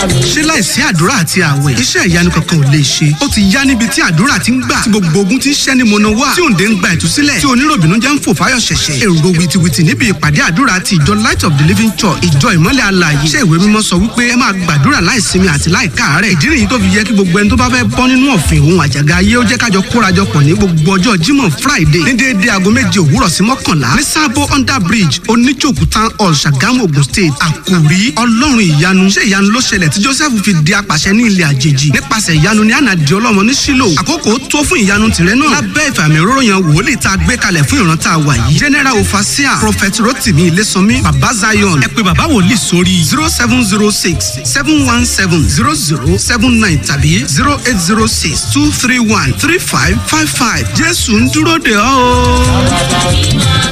mi. ṣé láìsí àdúrà àti àwẹ̀ iṣẹ́ ìyanu kankan ò lè ṣe ó ti yá níbi tí àdúrà ti ń gbà tí gbogbo ogun ti ń ṣẹ́ ní mọ̀nà wá tí òǹdè ń gba ìtúsílẹ̀ tí oníròbìnú jẹ́ ń fò fáyọ̀ ṣẹ̀ṣẹ̀ èrò wìtìwìtì níbi ìpàdé àdúrà ti ìjọ light of the living church ìjọ ìmọ́lẹ̀ alààyè ṣé ìwé mímọ́ sọ wípé ẹ máa gbàdúrà láìsinmi àti láìkáàárẹ̀ ìdí nìyí tó fi yẹ kí gbogbo ẹni tó bá fẹ́ bọ́ nínú ọ̀fìn òun àjàgà ayé ó jẹ́ kájọ kórajọpọ̀ ní gbogbo ọjọ́ jímọ̀ friday ní déédéé aago méje òwúrọ̀ sí mọ́kànlá ní sábó under bridge oníjòkú town hall ṣàgámù ogun state àkòrí ọlọ́run ìyanu ṣé ìyanu ló ṣẹlẹ̀ tí joseph fi di apàṣẹ ní ilẹ̀ àjèjì nípasẹ̀ ìyanu ní ànàdì ọlọ́mọ ní sílò àkókò tó fún ìyanu tìrẹ náà lábẹ́ ìfàmì òróró yan wòlíì tá a gbé kalẹ̀ fún ìran tá a wà yìí general ofasia prophet rotimi ilésànmí baba zion ẹ pé baba wòlíì sórí zero seven zero six seven one seven zero zero seven nine tàbí zero eight zero six two three one three five five five jésù ń dúró de ọ́ o.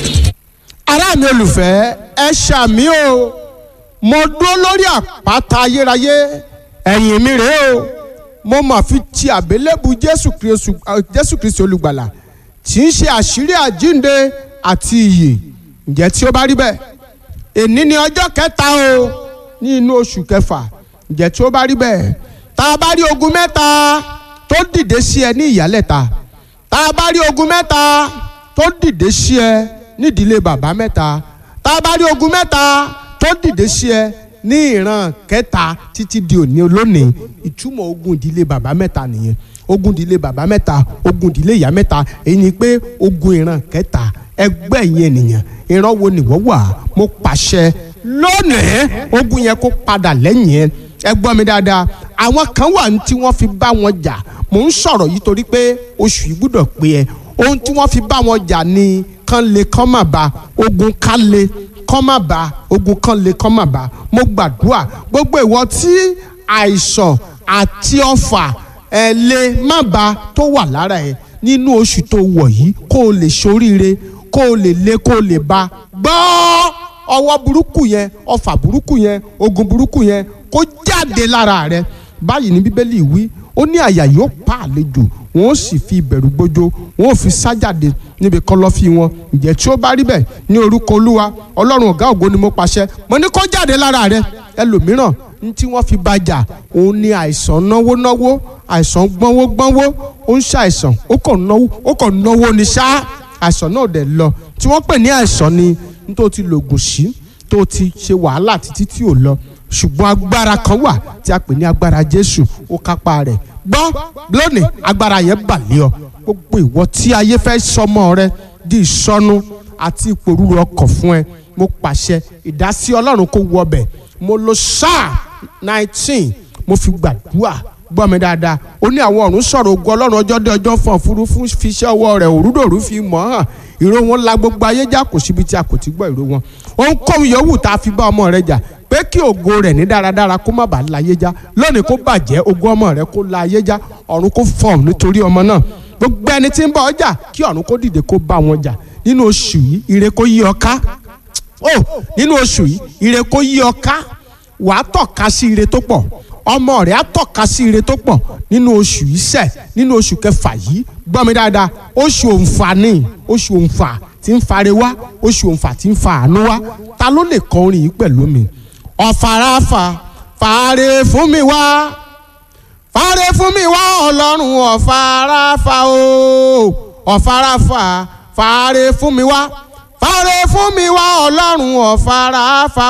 ará mi olùfẹ́ ẹ ṣàmì o mo dúró lórí àpáta ayérayé ẹ̀yìn mi rèé o mo mà fi ti àbélébù jésù kristu jésù kristu olùgbàlà tí ń ṣe àṣírí àjínde àti ìyè ǹjẹ́ tí ó bá rí bẹ́ẹ̀ èní ni ọjọ́ kẹta o ní inú oṣù kẹfà ǹjẹ́ tí ó bá rí bẹ́ẹ̀ tá a bá rí ogun mẹ́ta tó dìde sí ẹ ní ìyálẹ̀ta tá a bá rí ogun mẹ́ta tó dìde sí ẹ nídìílé bàbá mẹ́ta tá a bá rí ogun mẹ́ta tó dìde sí ẹ ní ìran kẹta títí di òní olónìí ìtumọ̀ ogun ìdílé bàbá mẹ́ta nìyẹn ogun ìdílé bàbá mẹ́ta ogun ìdílé ìyá mẹ́ta èyí ni pé ogun ìran kẹta ẹgbẹ́ yẹn nìyẹn ìran wo nìwọ́ wà mo pàṣẹ lónìí ogun yẹn kó padà lẹ́yìn yẹn ẹ gbọ́ mi dáadáa àwọn kan wà ní tí wọ́n fi bá wọn jà mò ń sọ̀rọ̀ yìí torí pé oṣù yìí gbúdọ̀ pé ẹ ohun tí wọ́n fi bá wọn jà ni kán lè kán má ba ogun ká lè kán má ba ogun kán lè kán má ba mo gbàdúrà gbogbo ìwọ tí àìsàn àti ọfà ẹ lè má ba tó wà lára ẹ nínú oṣù tó wọ̀ yìí kó o lè ṣoríire kó o lè lé kó o lè ba gbọ́ ọwọ́ burúkú yẹn ọfà burúkú yẹn ogun burúkú yẹn kó jáde lára rẹ báyìí ní bíbélì wí ó ní àyà yóò pa àlejò wọn ó sì fi ìbẹ̀rù gbójó wọn ó fi sájáde níbi kọ̀lọ̀fín wọn ǹjẹ́ tí ó bá rí bẹ́ẹ̀ ní orúkọ olúwa ọlọ́run ọ̀gá ògo ni mo pàṣẹ mo ní kó jáde lára rẹ ẹlòmíràn ní tí wọ́n fi bàjà òun ni àìsàn náwó náwó àìsàn gbọ́nwó gbọ́nwó ó ń ṣàìsàn ó kàn náwó ó kàn náwó ni ṣá àìsàn náà dẹ̀ lọ tí wọ́n pè ní àìsàn ni ní tó ti lògùn sí tó ti ṣe wàhálà títí tí ò lọ ṣùgbọ́n agbára kan wà tí a pè ní agbára jésù ó kápá rẹ̀ gbọ́ lónìí agbára yẹn bà lé ọ gbogbo ìwọ tí ayé fẹ́ sọmọ rẹ di ìsọnù àti ìpòrúru ọkọ̀ fún ẹ mo pàṣẹ ìdásí ọlọ́run kó wọ ọbẹ̀ mo lo sáà nineteen mo fi gbàdúrà gbọ́ mi dáadáa ó ní àwọn ọ̀run sọ̀rọ̀ ogun ọlọ́run ọjọ́ dé ọjọ́ fún òfurufú fi iṣẹ́ ọwọ́ rẹ̀ òrùdòrú fi mọ̀ hàn ìró wọn la gbogbo ayé já kò síbi tí a kò ti gbọ́ ìró wọn ohunkóhun yòówù tá a fi bá ọmọ rẹ jà pé kí ògo rẹ̀ ní dáradára kó má bàa láyé já lónìí kó bàjẹ́ ògo ọmọ rẹ kó láyé já ọ̀run kó fọ̀m nítorí ọmọ náà gbogbo ẹni tí ń bá ọjà kí ọ̀run kó dìde kó bá wọn jà nínú oṣù yìí ire kó yí ọ ká ó nínú oṣù yìí ire kó yí ọ ká wàá tọ́ka sí ire tó pọ̀ ọmọ rẹ̀ á tọ́ka sí ire tó pọ̀ nínú oṣù yìí sẹ̀ nínú oṣù kẹfà yìí gbọ́ mi dáadáa oṣù òǹfà ni oṣù òǹfà tí ń fare wá oṣù òǹfà tí ń fa àánú wá ta ló lè kọ orin yìí pẹ̀lú mi ọ̀fàràfà fàárẹ̀ fún mi wá fàárẹ̀ fún mi wá ọlọ́run ọ̀fàràfà o ọ̀fàràfà fàárẹ̀ fún mi wá fàárẹ̀ fún mi wá ọlọ́run ọ̀fàràfà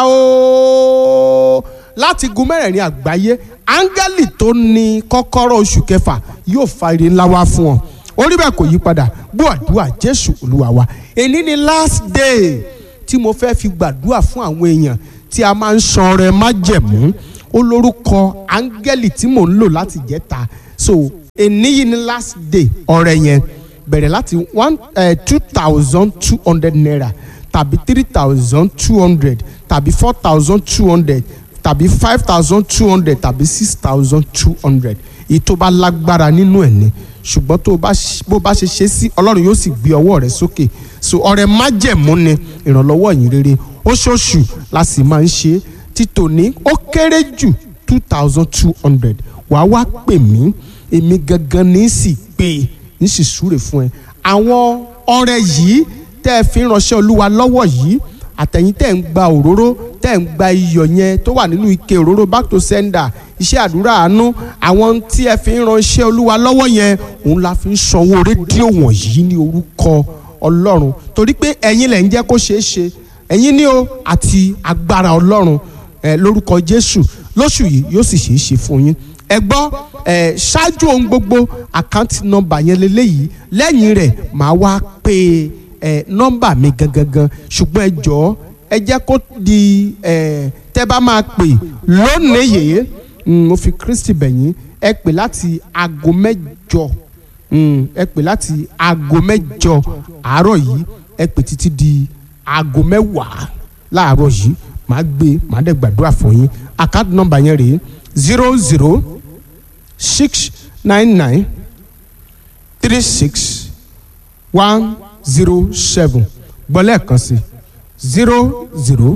o láti gun mẹ́rẹ̀ẹ̀rin àgbáyé áńgẹ́lì tó ní kọ́kọ́rọ́ oṣù kẹfà yóò fa ire ńlá wá fún ọ orí bẹ́ẹ̀ kò yí padà gbọ́ àdúrà jésù olúwa wa èní ni last day tí mo fẹ́ fi gbàdúrà fún àwọn èèyàn tí a máa ń san ọrẹ májẹ̀mú ó lórúkọ áńgẹ́lì tí mò ń lò láti jẹ́ta so èní yìí ni last day ọrẹ yẹn bẹ̀rẹ̀ láti one two thousand two hundred naira tàbí three thousand two hundred tàbí four thousand two hundred tàbí five thousand two hundred tàbí six thousand two hundred èyí tó bá lágbára nínú ẹ̀ ni ṣùgbọ́n tó bó bá ṣe ṣe sí ọlọ́run yóò sì gbé ọwọ́ rẹ sókè so ọrẹ májẹ̀mú ni ìrànlọ́wọ́ yìí rere oṣooṣù la sì máa ń ṣe títò ní ó kéré jù two thousand two hundred wàá wá pè mí èmi gangan ní sì pé ní sì súre fún ẹ àwọn ọrẹ yìí tẹ́ ẹ fi ránṣẹ́ olúwa lọ́wọ́ yìí àtẹ̀yìn tẹ̀ ń gba òróró tẹ̀ ń gba iyọ̀ yẹn tó wà nínú ike òróró back to sender iṣẹ́ àdúrà àánú àwọn tí ẹ fi ń ránṣẹ́ olúwa lọ́wọ́ yẹn òun la fi ń sanwó rédíò wọ̀nyí ní orúkọ ọlọ́run torí pé ẹ̀yin lẹ̀ ń jẹ́ kó ṣeé ṣe ẹ̀yin ní o àti agbára ọlọ́run ẹ lórúkọ jésù lóṣù yìí yóò sì ṣeé ṣe fún yín ẹ gbọ́ ẹ ṣáájú ohun gbogbo àkáǹtì nọ́mbà yẹn lélẹ́yìí lẹ́yìn rẹ̀ màá wá pé ẹ nọ́mbà mi gangan ṣùgbọ́n ẹ jọ̀ọ́ ẹ jẹ́ kó di ẹ tẹ́ bá máa pè lónìí yìí mo fi kristi bẹ̀yìn ẹ pè láti aago mẹ́jọ ẹ pè láti aago mẹ́jọ àárọ̀ yìí ẹ pè títí di aago mẹ́wàá láàárọ̀ yìí màá gbé màá dẹ̀ gbàdúrà fún yín àkáǹtì nọ́mbà yẹn rèé zero zero six nine nine three six one zero seven gbọ́ lẹ́ẹ̀kan sí zero zero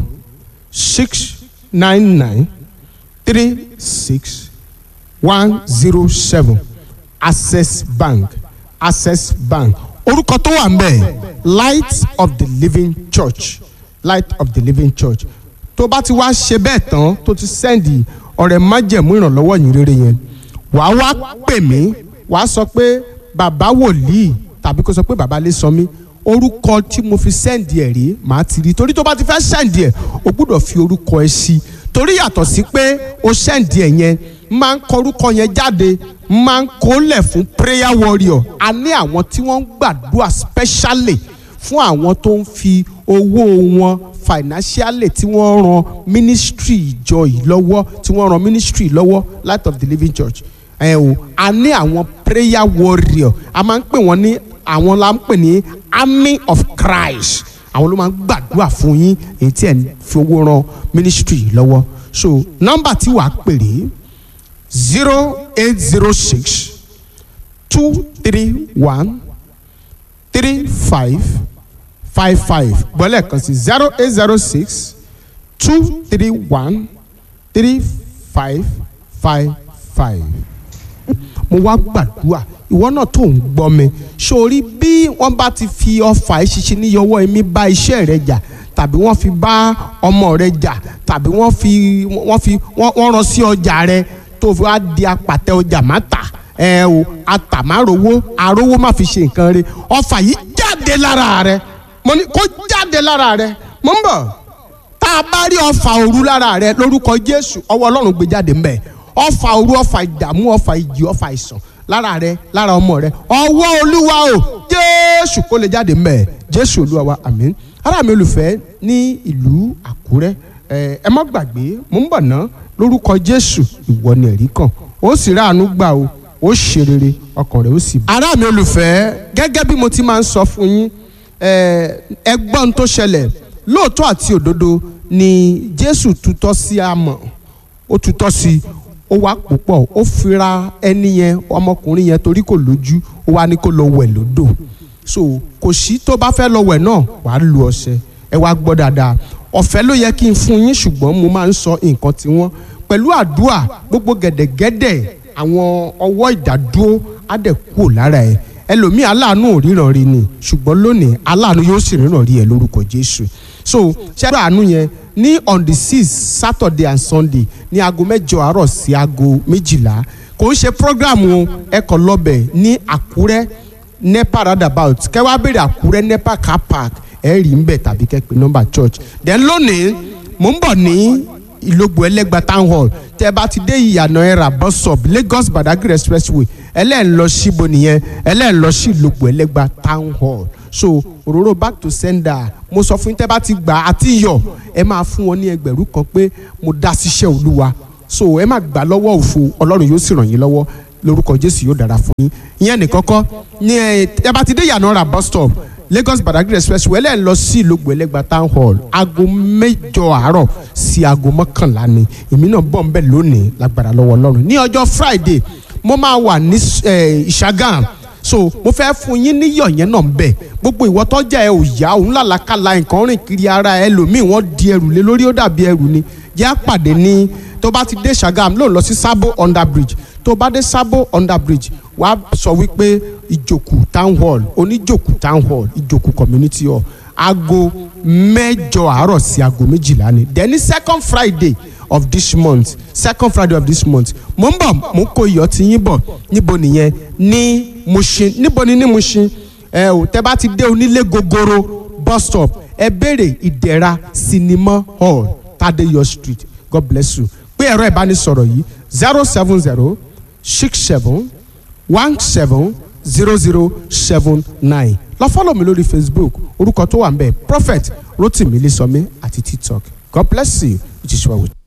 six nine nine three six one zero seven access bank access bank orúkọ tó wà ńbẹ̀ light of the living church light of the living church tó bá ti wá ṣe bẹ́ẹ̀ tán tó ti sẹ́ndì ọ̀rẹ́ májẹ̀mú ìrànlọ́wọ́ yìí rere yẹn wàá wá pè mí wàá sọ pé bàbá wòlíì tàbí kó sọ pé bàbá lè sọ mí orúkọ tí mo fi sẹ́ǹdì ẹ̀ rí màá ti rí torí tó bá ti fẹ́ sẹ́ǹdì ẹ̀ o gbúdọ̀ fi orúkọ ẹ sí torí yàtọ̀ sí pé o sẹ́ǹdì ẹ̀ yẹn máa ń kọ orúkọ yẹn jáde máa ń kólẹ̀ fún prayer warrior a ní àwọn tí wọ́n ń gbàdúrà specially fún àwọn tó ń fi owó wọn financially tí wọ́n ran ministry ìjọ yìí lọ́wọ́ tí wọ́n ran ministry lọ́wọ́ light of the living church ẹ o a ní àwọn prayer warrior a máa ń pè wọ́n ní àwọn la ń pè ní army of Christ àwọn ló máa ń gbàdúrà fún yín èyí tí ẹ̀ ń fi owó ran ministry yìí lọ́wọ́ so nọ́mbà tí wàá pèrè zero eight zero six two three one three five five five gbọ́lẹ̀ kan sí zero eight zero six two three one three five five five. mo wá gbàdúrà ìwọ náà tó ń gbọ́ mi sórí bí wọ́n bá ti fi ọfà ìṣiṣẹ́ níyọwọ́ ẹ̀mí bá iṣẹ́ rẹ jà tàbí wọ́n fi bá ọmọ rẹ jà tàbí wọ́n fi wọ́n fi wọ́n rán sí ọjà rẹ tó fi wá di apàtẹ ọjà má tà ẹ o àtàmárowó àrówó má fi ṣe nǹkan rẹ ọfà yìí jáde lára rẹ mo ní kó jáde lára rẹ mo ń bọ̀ tá a bá rí ọfà òru lára rẹ lórúkọ Jésù ọwọ́ Ọlọ́run gbé jáde mbẹ̀ ọfà òru ọfà ìdààmú ọfà ìjì ọfà ìsàn lára rẹ lára ọmọ rẹ ọwọ́ Olúwa o Jésù kó lè jáde mbẹ̀ Jésù Olúwa wa àmín ará mi olùfẹ́ ní ìlú Àkúrẹ́ ẹ ẹ má gbàgbé mo ń bọ̀ ná lórúkọ Jésù ìwọ ni ẹ̀rí kan ó sì ráàánú gbà o ó ṣe rere ọkàn rẹ ó sì. ará mi olùfẹ́ gẹ́gẹ́ bí mo ti máa ń sọ fún yín ẹgbọ́n tó ṣẹlẹ̀ lóòótọ́ àti òdodo ni Jésù tutọ́ sí amọ̀ ó tutọ́ sí ó wá púpọ̀ ó fira ẹni yẹn ọmọkùnrin yẹn torí kò lójú ó wá ní kó lọ wẹ̀ lódò so kò sí tó bá fẹ́ lọ wẹ̀ náà wàá lu ọṣẹ ẹ wá gbọ́ dáadáa ọ̀fẹ́ ló yẹ kí n fún yín ṣùgbọ́n mo máa ń sọ nǹkan tí wọ́n pẹ̀lú àdúà gbogbo gẹ̀dẹ̀gẹ̀dẹ̀ àwọn ọwọ́ ìdádúró á dẹ̀ kúrò lára ẹ̀ ẹlòmíì aláàánú ò ríran rí ni ṣùgbọ́n lónìí aláàánú yóò sì ríran rí ẹ lórúkọ Jésù so ṣẹ́dọ̀ àánú yẹn ní on the six Saturday and Sunday ní aago mẹ́jọ àárọ̀ sí aago méjìlá kò ń ṣe programu ẹ̀kọ́ lọ́bẹ̀ ní Àkúrẹ́ nepa roundabout kẹwàá béèrè Àkúrẹ́ nepa car park ẹ̀ rí ń bẹ̀ tàbí kẹ́pẹ́ nọ́mbà church then lónìí mò ń bọ̀ ní ìlógbò ẹlẹ́gba town hall tẹ́ bá ti dé ìyànà ẹ̀rà bus stop Lagos Badagry expressway ẹlẹ́ẹ̀ lọ síbo nìyẹn ẹlẹ́ẹ̀ lọ sí ìlógbò ẹlẹ́gba town hall so òróró back to sender mo sọ fún yín tẹ́ bá ti gbà àti yọ ẹ máa fún wọn ní ẹgbẹ̀rún kan pé mo dá síṣẹ́ olúwa so ẹ má gbà lọ́wọ́ òfo ọlọ́run yóò sì ràn yín lọ́wọ́ lórúkọ jésù yóò dára fún yín ìyẹn nìkan kọ́ ní ẹ tẹ́ bá ti dé ìyànà ẹ̀rà bus stop Lagos Badagry expressway ẹlẹ́ẹ̀ lọ sí ìlógbò ẹlẹ́gba town hall aago mẹ́jọ àárọ̀ sí aago mọ́kànlá ni èmi náà bọ̀ ń bẹ̀ lónìí lágbára lọ́wọ́ ọlọ́run ní ọjọ́ Friday mo máa wà ní ìṣàgàm so mo fẹ́ fún yín níyọ̀ yẹn náà bẹ̀ gbogbo ìwọ tọ́jà ẹ ò yá òun làlàkàlà nǹkan rìn kiri ara ẹ lòmíì wọ́n di ẹrù lé lórí ó dàbí ẹrù ni jẹ́ àpàdé ní tó bá ti dé Ṣàgàm lóun lọ sí Sabo under bridge tó bá dé Sabo under bridge wàá sọ wípé ìjòkù town hall oníjòkù town hall ìjòkù community hall aago mẹ́jọ àárọ̀ sí aago méjìlá ni then ní second friday of this month second friday of this month mo ń bọ̀ mo ń kó iyọ̀ tí yín bọ̀ níbo nìyẹn ní Mushin níbo ni ní Mushin ẹ ò tẹ́ bá ti dé onílé gogoro bus stop ẹ béèrè ìdẹ̀ra cinema hall Tadeyo street god bless you pé ẹ̀rọ ìbánisọ̀rọ̀ yìí zero seven zero six seven one seven zero zero seven nine lọ fọ́lọ̀ mi lórí facebook orúkọ tó wà ń bẹ̀ prophet rotimi lisọmi àti tiktok god bless you it is well with you.